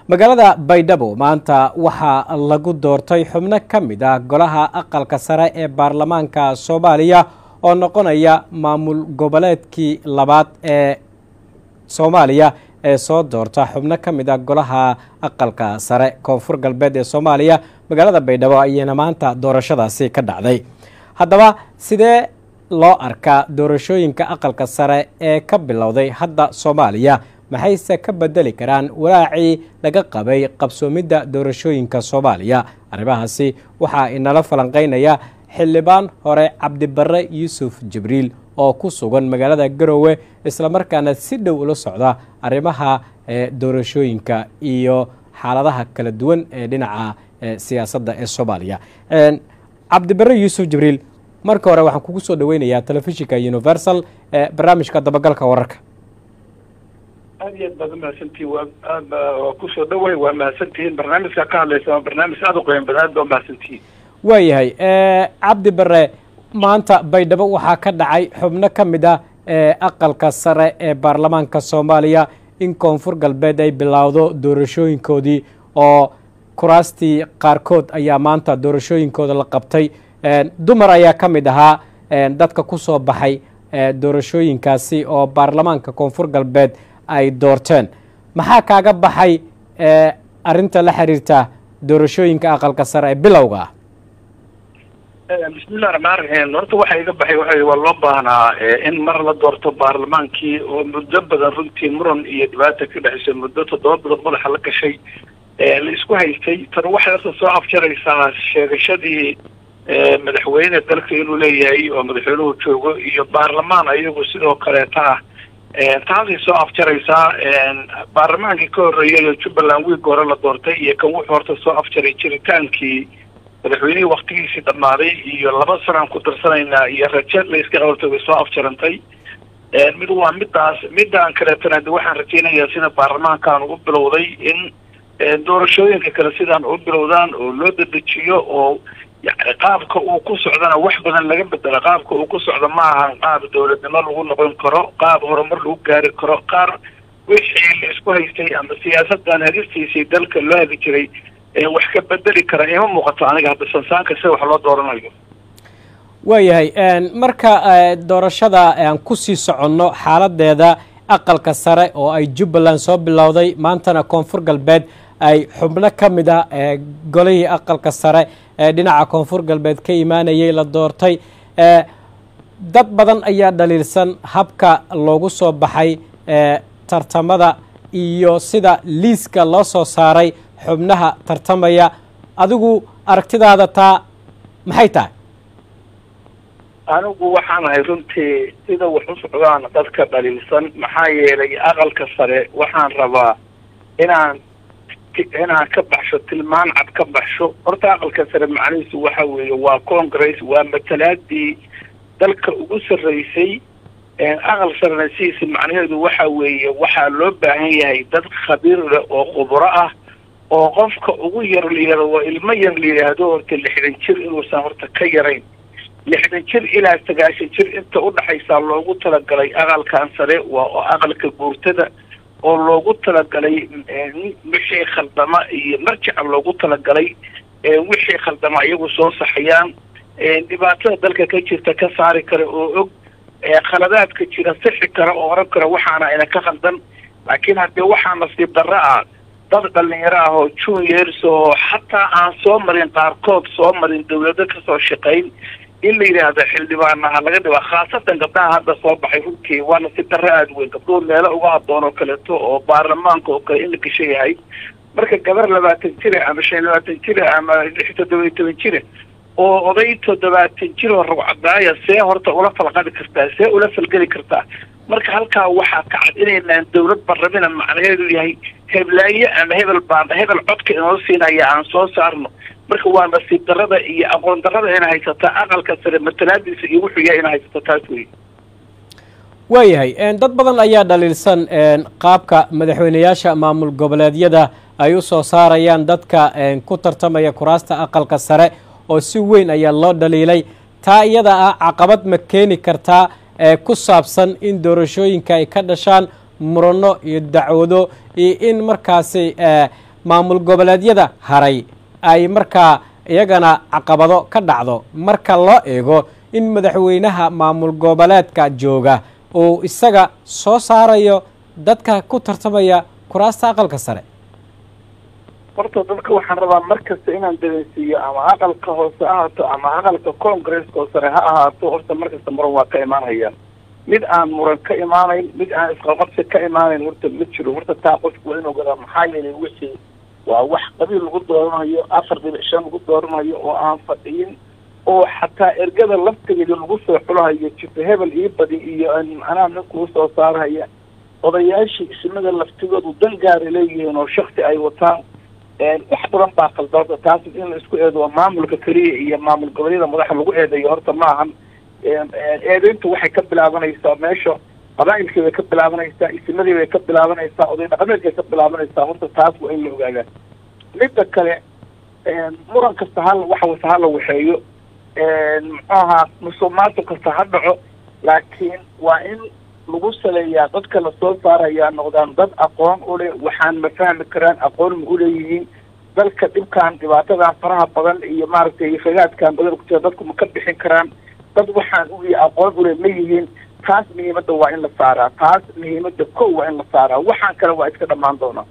magaalada baydhabo maanta waxaa lagu doortay xubno ka mid ah golaha aqalka sare ee baarlamaanka soomaaliya oo noqonaya maamul goboleedkii labaad ee soomaaliya ee soo doorta xubno ka mid ah golaha aqalka sare koonfur galbeed ee soomaaliya magaalada baydhabo ayayna maanta doorashadaasi ka dhacday haddaba sidee loo arkaa doorashooyinka aqalka sare ee ka bilowday hadda soomaaliya maxayse ka bedeli karaan walaacii laga qabay qabsoomidda doorashooyinka soomaaliya arrimahaasi waxaa inala falanqeynaya xildhibaan hore cabdibare yuusuf jibriil oo ku sugan magaalada garowe islamarkaana si dhow ula socda arrimaha doorashooyinka iyo xaaladaha kala duwan ee dhinaca siyaasadda ee soomaaliya cabdibare yuusuf jibriil marka hore waxaan kugu soo dhaweynayaa telefishinka universal ee barnaamijka dabagalka wararka aad iyo aad baad umahadsantihin waa aad waa kusoo dhaway waa mahadsantihiin barnaamijka ka hadlaysa waa barnaamij aada u qoyan badan aad baa umahadsantihiin waayahay cabdi bare maanta baydhabo waxaa ka dhacay xubno ka mid ah aqalka sare ee baarlamaanka soomaaliya in koonfur galbeed ay bilowdo doorashooyinkoodii oo kuraastii qaarkood ayaa maanta doorashooyinkooda la qabtay dumar ayaa ka mid ahaa dadka ku soo baxay doorashooyinkaasi oo baarlamaanka koonfur galbeed ay doorteen maxaa kaaga baxay arrinta la xiriirta doorashooyinka aqalka sare ee bilowga ah bismillahi raxmaan raxiim horta waxa iga baxay waxa waa loo baahnaa in mar la doorto baarlamaankii oo muddo badan runtii muran iyo dhibaata ka dhexeysa muddo toddoba bilood madaxa la gashay la isku haystay tan waxay horta soo afjaraysaa sheegashadii madaxweyne dalka inuu leeyahay oo madaxweynuhu joogo iyo baarlamaan ayagu sidoo kaleeta ah taasay soo afjaraysaa baarlamaankii ka horreeyay jubbaland wiig hore la doortay iyo kan wuxuu horta soo afjaray jiritaankii madaxweynihii waktigiisii dhammaaday iyo laba sanaan ku darsanaynaa iyo raje la iska qabatay way soo afjarantay mid waa midaas midaan kaleetana de waxaan rajaynayaa sida baarlamaankan u bilowday in doorashooyinka kale sidaan u bilowdaan oo loo dedejiyo oo yani qaabka uu ku socdana wax badan laga bedelo qaabka uu ku socdo ma ahan qaab dowladnimo lagu noqon karo qaab horumar lagu gaari karo qaar wixii la isku haystay ama siyaasadan hadistiisii dalka loo hadi jiray wax ka bedeli kara ima muuqato aniga hadda sansaanka sida wax loo dooranayo waayahay marka doorashada aan kusii soconno xaaladeeda aqalka sare oo ay jubbaland soo bilowday maantana koonfur galbeed ay xubno ka mid ah golihii aqalka sare ee dhinaca koonfur galbeed ka imaanayay la doortay dad badan ayaa dhaliilsan habka loogu soo baxay tartamada iyo sida liiska loo soo saaray xubnaha tartamaya adigu aragtidaada taa maxay tahay anigu waxaan ahay runtii sida wax u socdaan dadka dhaliilsan maxaa yeelay aqalka sare waxaan rabaa inaan inaan ka baxsho tilmaan cad ka baxsho horta aqalka sare macnihiisu waxa weeye waa congress waa matalaadii dalka ugu sarreysay aqal sarena sidiisa macnaheedu waxa weeye waxaa loo baahan yahay dad khabiir leh oo khubro ah oo qofka ugu yar layihahdo waa ilmo yar la yidhaahdo horta lixdan jir inuusan horta ka yarayn lixdan jir ilaa sagaashan jir inta udhaxaysaa loogu talagalay aqalkan sare waa aqalka guurtada oo loogu talagalay wixii khaldama iyo marjaca loogu talagalay wixii khaldama iyagu soo saxayaan dhibaatada dalka ka jirta ka saari kara oo og khaladaadka jira sixi kara oo oran kara waxaana ina ka khaldan laakiin haddii waxaa nasiib darro ah dad dhalinyaro ah oo juniors oo xataa aan soo marin qaarkood soo marin dawlado kasoo shaqayn in la yidhaahdo xildhibaanaha laga dhiba khaasatan gabdhaha hadda soo baxay runtii waa nasiib darro aada weyn gabdhuhu meelo uga haboon oo kaleeto oo baarlamaanka oo kale in la gasho yahay marka gabar labaatan jira ama shan labaatan jira ama lix toddoba iyo toban jira oo oday toddobaatan jir oo ragcadaaya see horta ula falqadi kartaa see ula falgeli kartaa marka halkaa waxaa ka cad inaynaan dawlad barlamina macnaheedu yahay heblaaye ama hebel baan hebel codka inoo siinaya aan soo saarno marka waa nasiib darada iyo aqoon darada ina haysataa aqalka sare matalaadiisa iyo wuxuu yahay ina haysato taas wey waayahay dad badan ayaa dhaliilsan qaabka madaxweyneyaasha maamul goboleedyada ay u soo saarayaan dadka ku tartamaya kuraasta aqalka sare oo si weyn ayaa loo dhaliilay taa iyada ah caqabad ma keeni kartaa ku saabsan in doorashooyinka ay ka dhashaan murano iyo dacwado iyo in markaasi maamul goboleedyada haray ay markaa iyagana caqabado ka dhacdo marka loo eego in madaxweynaha maamul goboleedka jooga uu isaga soo saarayo dadka ku tartamaya kuraasta aqalka sare horta dadka waxaan rabaa mar kasta inaan dareensiiyo ama aqalka hoose ahaato ama aqalka congresska oo sare ha ahaato horta mar kasta muran waa ka imaanayaan mid aan muran ka imaanayn mid aan isqaqabsi ka imaanayn horta ma jiro horta taa qofku waa inuu gadaa maxaa yeelay wixii waa wax qabiil lagu dooranayo afar dhibic shan lagu dooranayo oo aan fadhiyin oo xataa ergada laftigeeda lagu soo xulahayo jifa hebel ii badi iyo anaa nin kuu soo saarahaya odayaashii ismada laftigoodu dan gaara leeyihiin oo shaksi ay wataan wax badan baa khaldaada taas in la isku eedo maamulka keliya iyo maamul goboleeda madaxa lagu eedeeyo horta ma ahan eedeyntu waxay ka bilaabanaysaa meesha qabaa'ilkii bay ka bilaabanaysaa ismadii bay ka bilaabanaysaa oday dhaqameedkay ka bilaabanaysaa horta taas waa in la ogaadaa midda kale muran kasta hal wax wasa hala waxeeyo muxuu ahaa musuq maasuq kasta ha dhaco laakiin waa in lagu saleeyaa dadka lasoo saarayaa noqdaan dad aqoon u leh waxaan ma fahmi karaan aqoon ma uleeyihiin dalka dhibkan dhibaatadan faraha badan iyo maaragtay fagaadkan badan ku jira dadku ma ka bixin karaan dad waxaan uyi aqoon ule ma yihiin taas muhiimadda waa in la saaraa taas muhiimadda ko waa in la saaraa waxaan kale waa iska dhammaan doonaa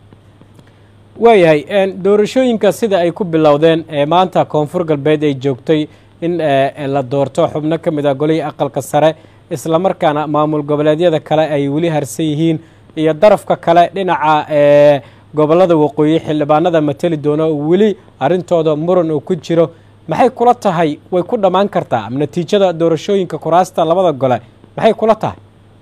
waayahay doorashooyinka sida ay ku bilowdeen ee maanta koonfur galbeed ay joogtay in la doorto xubno ka mid ah golihii aqalka sare islamarkaana maamul goboleedyada kale ay weli harsan yihiin iyo darafka kale dhinaca gobollada waqooyi xildhibaanada mateli doona oo weli arrintooda muran uu ku jiro maxay kula tahay way ku dhammaan kartaa natiijada doorashooyinka kuraasta labada gole maxay kula tahay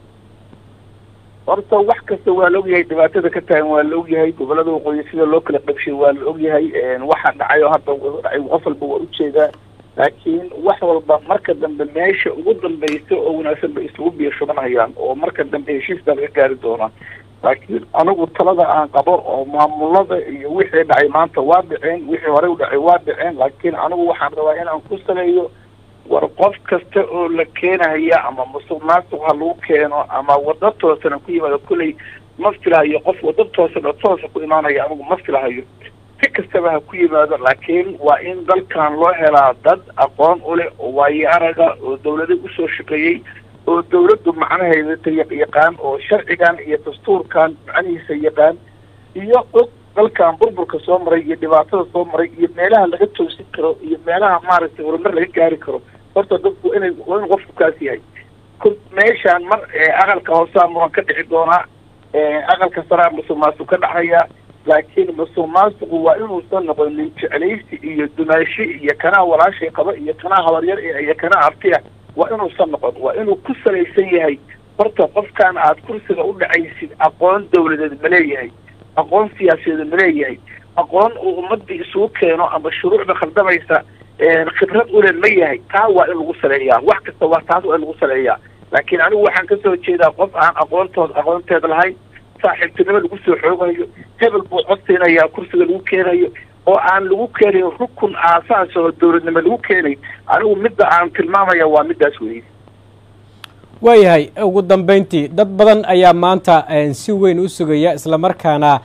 horta wax kasta waa la ogyahay dhibaatada ka taagan waa la ogyahay gobollada waqooyi sida loo kala qabshay waa la ogyahay waxa dhacay oo hadda dhacay qof walba waa ujeedaa laakiin wax walba marka dambe meesha ugu dambaysa oo wanaagsan bay isugu biyo shubanayaan oo marka dambe heshiisbaa laga gaari doonaa laakiin anigu talada aan qabo oo maamulada iyo wixii dhacay maanta waa dhaceen wixii horey u dhacay waa dhaceen laakiin anigu waxaan rabaa inaan ku saleeyo war qof kasta oo la keenaya ama musuq maasuq ha lagu keeno ama wada toosana ku yimaado kulley ma filahayo qof wada toosan oo toosa ku imaanaya anigu ma filahayo si kastaba ha ku yimaado laakiin waa in dalkan loo helaa dad aqoon u leh oo waayo araga oo dawlada usoo shaqeeyey oo dawladdu macnaheeda yaqaan oo sharcigan iyo dastuurkan macnihiisa yaqaan iyo og dalkan burburka soo maray iyo dhibaatada soo maray iyo meelaha laga toosin karo iyo meelaha maaragtay horumar laga gaari karo horta dadku inay waa inuu qofku kaas yahay meeshaan mar aqalka hoosaa muran ka dhici doonaa aqalka saraa musuq maasuq ka dhacaya laakiin musuq maasuqu waa inuusan noqonin jeclaysi iyo dumaashi iyo kanaa walaashay qaba iyo kanaa habaryar iyo kanaa abtiya waa inuusan noqon waa inuu ku salaysan yahay horta qofkan aad kursiga u dhacaysid aqoon dawladeed ma leeyahay aqoon siyaasadeed ma leeyahay aqoon uu ummadii isugu keeno ama shuruucda khaldamaysa khibrad ule ma yahay taa waa in lagu saleeyaa wax kasta waa taas waa in lagu saleeyaa laakiin anigu waxaan kasoo jeedaa qof aan aqoontood aqoonteed lahayn saaxiibtinimo lagu soo xoogayo hebel buu codsiinayaa kursiga lagu keenayo oo aan lagu keenayn rukun aasaas oo dawladnimo lagu keenay anigu midda aan tilmaamaya waa middaas weeye waayahay ugu dambeyntii dad badan ayaa maanta si weyn u sugaya islamarkaana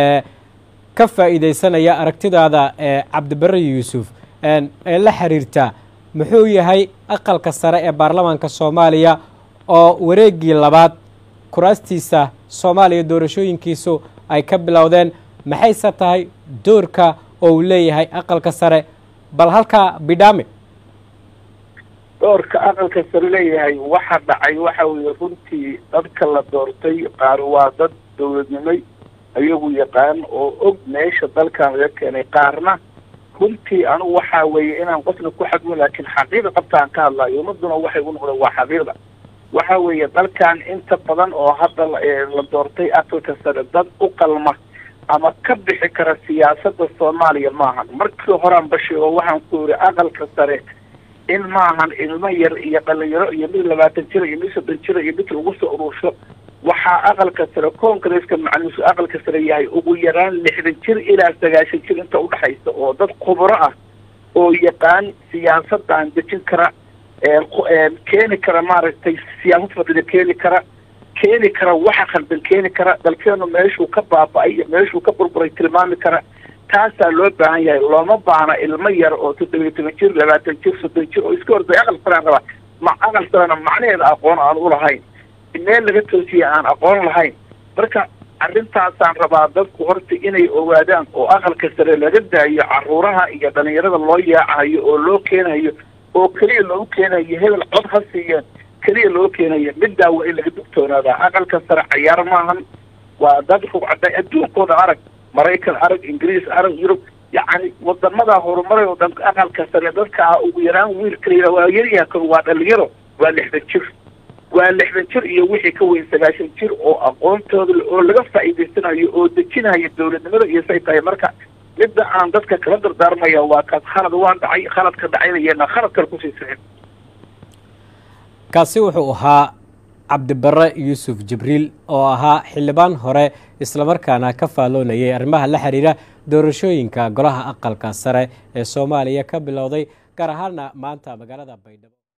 ka faa'iidaysanaya aragtidaada cabdibare yuusuf ee la xiriirta muxuu yahay aqalka sare ee baarlamaanka soomaaliya oo wareeggii labaad kuraastiisa soomaaliya doorashooyinkiisu ay ka bilowdeen maxayse tahay doorka oo uu leeyahay aqalka sare bal halkaa bidhaame doorka aqalka sare leeyahay waxa dhacay waxa weeye runtii dadka la doortay qaar waa dad dawladnimay ayagu yaqaan oo og meesha dalkan laga keenay qaarna runtii anigu waxa weeye inaan qofna ku xadmin laakiin xaqiiqa qabtaan ka hadlayo ummaduna waxay u noqdeen waa xaqiiqda waxa weeye dalkan inta badan oo hadda la doortay aqalka sare dad u qalma ama ka bixi kara siyaasadda soomaaliya maahan markii horaan basheego waxaan ku yidhi aqalka sare in maahan ilmo yar iyo dhalinyaro iyo mid labaatan jira iyo mid soddon jira iyo mid lagu soo urursho waxaa aqalka sare congresska macnihiisu aqalka sare yahay ugu yaraan lixdan jir ilaa sagaashan jir inta udhexaysa oo dad khubro ah oo yaqaan siyaasadaan dejin kara keeni kara maaragtay siyaasad fadida keeni kara keeni kara waxa khaldan keeni kara dalkeenu meeshuu ka baaba-ay iyo meeshuu ka burburay tilmaami kara taasaa loo baahan yahay looma baahna ilmo yar oo toddobiyo toban jir labaatan jir soddon jir oo iska horday aqal saraan rabaa ma aqal sarana macnaheeda aqoon aan u lahayn meel laga toosiye aan aqoon lahayn marka arrintaasaan rabaa dadku horta inay ogaadaan oo aqalka sare laga daayo caruuraha iyo dhalinyarada loo yaacayo oo loo keenayo oo keliya loogu keenayo hebel cod ha siiyeen keliya loo keenayo middaa waa in laga dugtoonaadaa aqalka sare cayaar maahan waa dad rugcada adduunkooda arag maraykan arag ingiriis arag yurub yacni wadamadaa horumaray oo dhan aqalka sare dadka ah ugu yaraan wiilka layidhaha waa yaryaha kan waa dhalinyaro waa lixdan jir waa lixdan jir iyo wixii ka weyn sagaashan jir oo aqoontooda oo laga faa'iidaysanayo oo dejinaya dowladnimada iyo say tahay marka midda aan dadka kala dardaarmaya waa kaas khalad waa dhacay khaladka dhacaynayana khalad kale kusii sixin kaasi wuxuu ahaa cabdibare yuusuf jibriil oo ahaa xildhibaan hore islamarkaana ka faalloonayay arrimaha la xiriira doorashooyinka golaha aqalka sare ee soomaaliya ka bilowday gaar ahaana maanta magaalada baydhabo